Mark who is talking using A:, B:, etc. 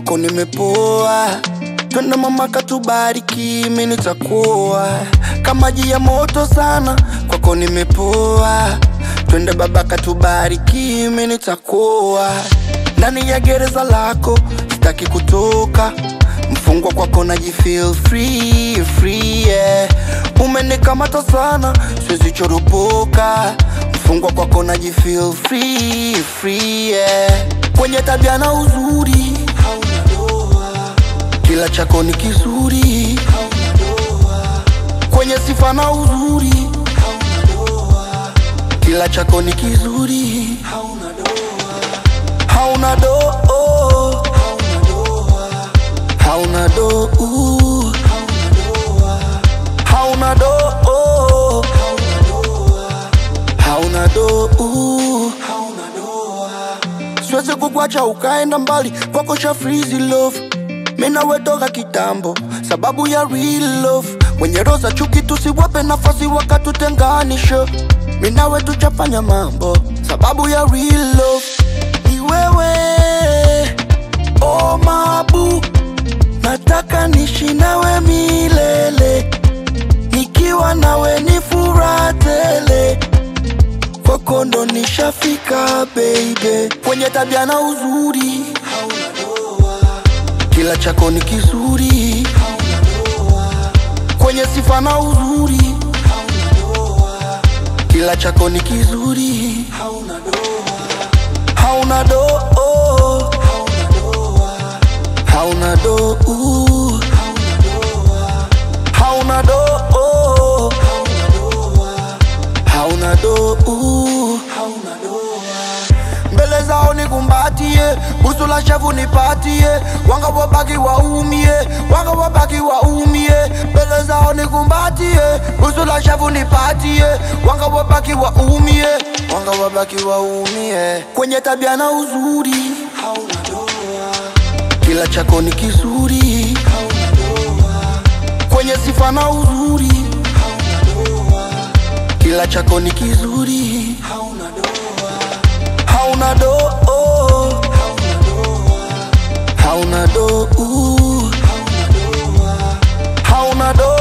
A: kwako nimepoa twende mama katubariki mi nitakuwa kama maji ya moto sana kwako nimepoa twende baba katubariki mi nitakuwa ndani ya gereza lako sitaki kutoka mfungwa kwako naji feel free, free yeah. umenikamata sana siwezi choropoka mfungwa kwako naji feel free, free yeah. kwenye tabia na uzuri hauna doa kila chako ni kizuri hauna doa kwenye sifa na uzuri hauna doa kila chako ni kizuri hauna doa hauna doa hauna doa hauna do hauna do hauna do siwezi kukwacha ukaenda mbali kwako cha freezy love mina wetoka kitambo sababu ya real love mwenye roza chuki tusiwape nafasi wakatutenganisha minawe tuchafanya mambo sababu ya real love ni wewe oh mabu nataka nishi nawe milele nikiwa nawe ni furaha tele kwako ndo nishafika baby kwenye tabia na uzuri hauna doa kila chako ni kizuri hauna doa kwenye sifa na uzuri hauna doa kila chako ni kizuri hauna doa hauna doa hauna doa hauna do hauna do mbele zao nikumbatie busu la shavu nipatie wanga wabaki waumie wanga wabaki waumie mbele zao nikumbatie busu la shavu nipatie wanga wabaki waumie wanga wabaki waumie kwenye tabia na uzuri hauna doa kila chako ni kizuri hauna doa kwenye sifa na uzuri hauna doa kila chako ni kizuri hauna doa hauna doa hauna doa hauna doa